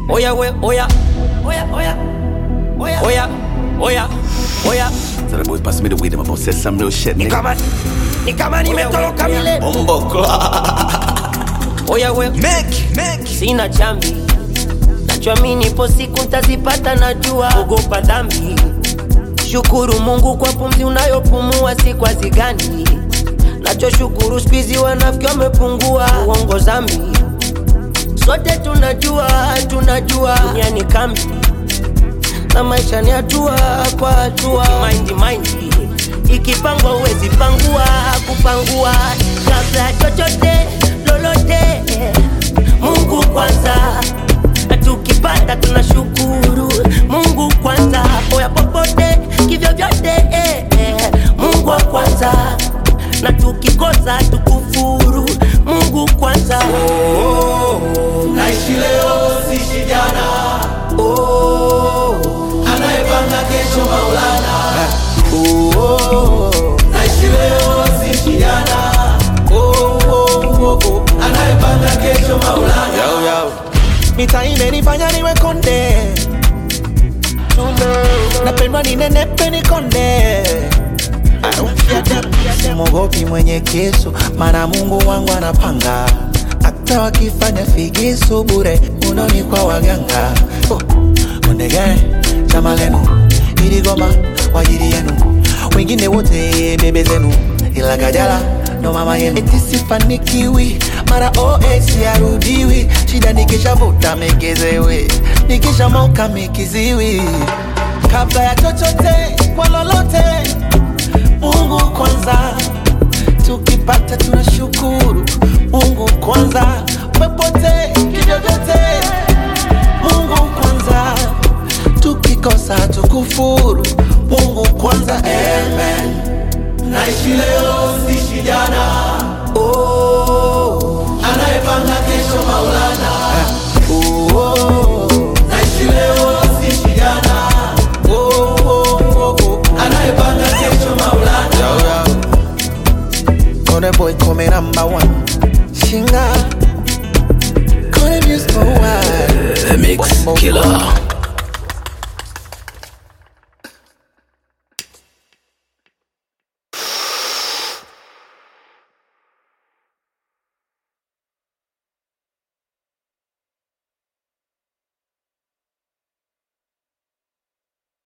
Oya we, oya. Oya, oya. Oya. Oya. Oya. Oya. So the boys pass me the weed, I'm about to say some real shit, Ni nigga. kama ni kama nimetoroka milele. Bumbo clock. Oya we, Make, make. sina chambi. Nachoamini ipo siku ntazipata, najua ogopa dhambi. Shukuru Mungu kwa pumzi unayopumua, si kwa zigani. Nachoshukuru spizi wanafiki wamepungua, uongo zambi. Sote tunajua, tunajua dunia ni kambi na maisha ni hatua kwa hatua. Mind mind ikipangwa uwezi pangua, kupangua kabla ya chochote lolote. Mungu kwanza, na tukipata tunashukuru. Mungu kwanza, oya popote kivyo vyote eh, eh. Mungu wa kwanza, na tukikosa tukufuru. Mungu kwanza naishi leo sishi jana oh, anayepanga kesho maulana oh, naishi leo sishi jana oh, oh, oh, oh, anayepanga kesho maulana Yo, yo. mita imenifanya niwe konde napendwa ninenepe nikonde mogopi mwenye keso mana mungu wangu anapanga hata wakifanya figisu bure unoni kwa waganga oh. kondegere chama lenu iligoma kwa ajili yenu wengine wote bebe zenu ila kajala ndo mama yenu eti sifanikiwi mara os yarudiwi shida nikishavuta megezewe nikishamoka mikiziwi kabla ya chochote kwa lolote mungu kwanza tukipata tunashukuru mungu kwanza popote kivyovyote mungu kwanza tukikosa tukufuru mungu kwanza amen naishi leo sishi jana oh, anayepanga kesho maulana oh, oh, naishi leo sishi jana oh, oh, oh, oh. anayepanga kesho maulana Yo, yo. Kone boy come number one Shinga Kone music for a while The mix killer.